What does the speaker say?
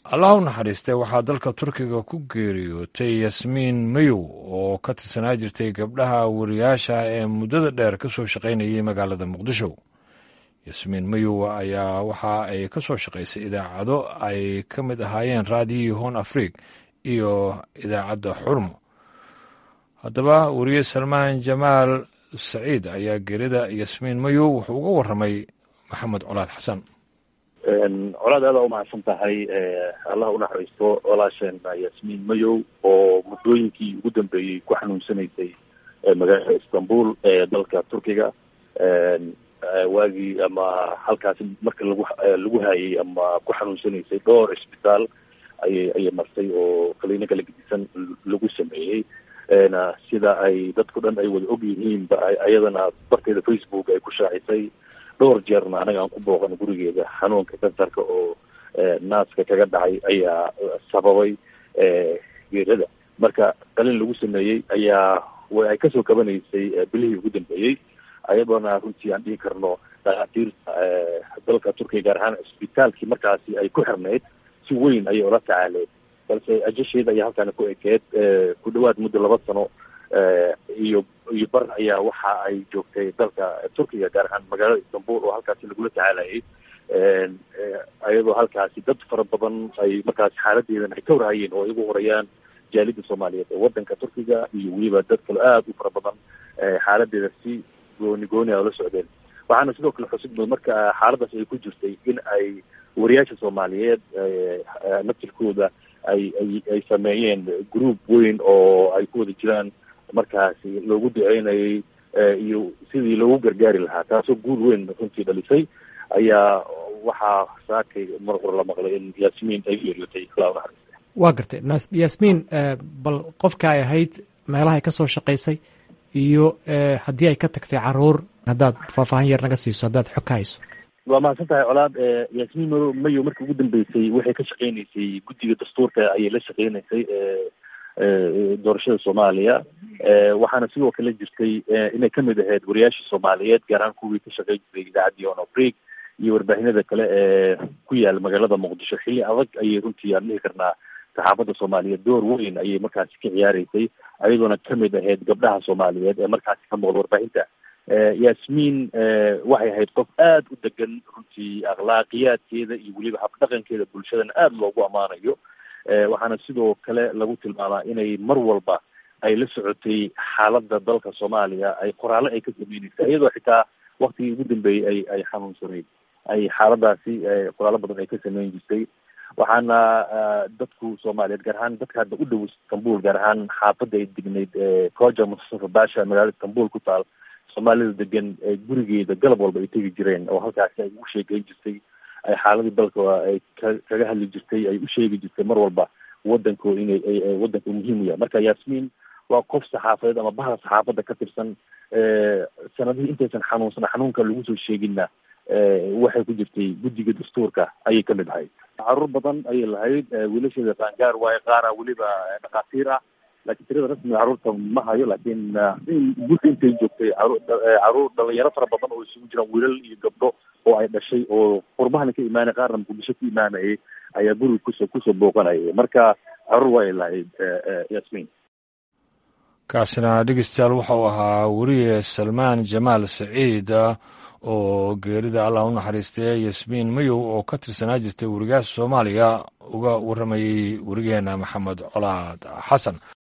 allah u naxariistay waxaa dalka turkiga ku geeriyootay yasmiin mayow oo ka tirsanaa jirtay gabdhaha wariyaasha ee muddada dheer ka soo shaqaynayay magaalada muqdisho yasmiin mayow ayaa waxa ay ka soo shaqaysay idaacado ay ka mid ahaayeen raadiyii hon afrig iyo idaacadda xurmo haddaba wariye salmaan jamaal saciid ayaa geerida yasmiin mayow wuxuu uga warramay maxamed colaad xasan colaad aada u mahadsan tahay allah unaxariisto walaasheena yasmiin mayow oo muddooyinkii ugu dambeeyey ku xanuunsanaysay magaalada istanbul ee dalka turkiga waagii ama halkaasi marka lagu lagu hayay ama ku xanuunsanaysay dhowr cisbitaal ayay ayay martay oo kaliino kala gedisan lagu sameeyey sida ay dadku dhan ay wada og yihiin ba ayadana barteeda facebook ay ku shaacisay dhowr jeerna anaga aan ku booqan gurigeeda xanuunka kansarka oo naaska kaga dhacay ayaa sababay geerada marka qalin lagu sameeyey ayaa ay kasoo kabanaysay bilihii ugu dambeeyey ayadoona runtii aan dhihi karno dhakhaatiirta dalka turkiya gaar ahaan cisbitaalkii markaasi ay ku xirnayd si weyn ayay ula tacaaleen balse ajasheeda ayaa halkaana ku ekeed ku dhawaad muddo laba sano iyo iyo bar ayaa waxa ay joogtay dalka turkiga gaar ahaan magaalada istanbul oo halkaasi lagula tacaalayay iyadoo halkaasi dad fara badan ay markaasi xaaladeedan ay ka warhayeen oo ay ugu horayaan jaalida soomaaliyeed ee wadanka turkiga iyo weliba dad kale aada u fara badan xaaladeeda si gooni gooni a ula socdeen waxaana sidoo kale xusud marka xaaladaas ay ku jirtay in ay wariyaasha soomaaliyeed naftirkooda ay ay ay sameeyeen group weyn oo ay ku wada jiraan markaasi loogu duceynayay iyo sidii loogu gargaari lahaa taasoo guul weyn runtii dhalisay ayaa waxaa saakay mar hore la maqlay in yasmiin ay geeriyootay ilaa unaxariista waa gartay yasmiin bal qofka ay ahayd meelahay ka soo shaqaysay iyo haddii ay ka tagtay caruur haddaad faahfaahin yar naga siiso haddaad xog ka hayso waa mahadsan tahay colaad yasmiin maro mayo markii ugu dambeysay waxay ka shaqeynaysay guddiga dastuurka ayay la shaqeynaysay doorashada soomaaliya waxaana sidoo kale jirtay inay kamid ahayd wariyaashii soomaaliyeed gaar ahaan kuwii ka shaqeyn jiray idaacaddii on afrig iyo warbaahinada kale ee ku yaala magaalada muqdisho xilli adag ayay runtii aan dhihi karnaa saxaafadda soomaaliyeed door weyn ayay markaasi ka ciyaareysay ayadoona kamid ahayd gabdhaha soomaaliyeed ee markaasi ka muuqda warbaahinta yasmiin waxay ahayd qof aada u degan runtii akhlaaqiyaadkeeda iyo weliba habdhaqankeeda bulshadana aada loogu ammaanayo waxaana sidoo kale lagu tilmaamaa inay mar walba ay la socotay xaaladda dalka soomaaliya ay qoraallo ay ka sameyneysay iyadoo xitaa waktigii ugu dambeeyey ay ay xanuunsanayd ay xaaladaasi qoraallo badan ay ka sameyn jirtay waxaana dadku soomaaliyeed gaar ahaan dadka hadda u dhow istanbul gaar ahaan xaafadda ay degnayd koja mustafa basha magaalada istanbul ku taal soomaalida degan gurigeeda galab walba ay tegi jireen oo halkaasi ay ugu sheegeyn jirtay ay xaaladii dalka ay ka kaga hadli jirtay ay u sheegi jirtay mar walba wadanko inay wadanka muhiim u yahay marka yasmiin waa qof saxaafadeed ama bahda saxaafadda ka tirsan sanadihii intaysan xanuunsan xanuunka lagu soo sheeginna waxay ku jirtay guddiga dastuurka ayay kamid ahayd caruur badan ayay lahayd wiilasheeda qaangaar waaye qaara weliba dhakhaatiir ah laakiin tirada rasmiga carruurta ma hayo laakiin gurka intay joogtay caruur dhalinyaro fara badan oo isugu jiraan wiilal iyo gabdho oo ay dhashay oo qurbahana ka imaanay qaarna muqdisho ka imaanayay ayaa guriga kusoo kusoo booqanayay marka caruur waay lahayd yasmiin kaasina dhegeystayaal waxa uu ahaa weriye salmaan jamaal saciid oo geerida allah u naxariistay yasmiin mayow oo ka tirsanaa jirtay werigaasha soomaaliya uga warramayey werigeena maxamed colaad xasan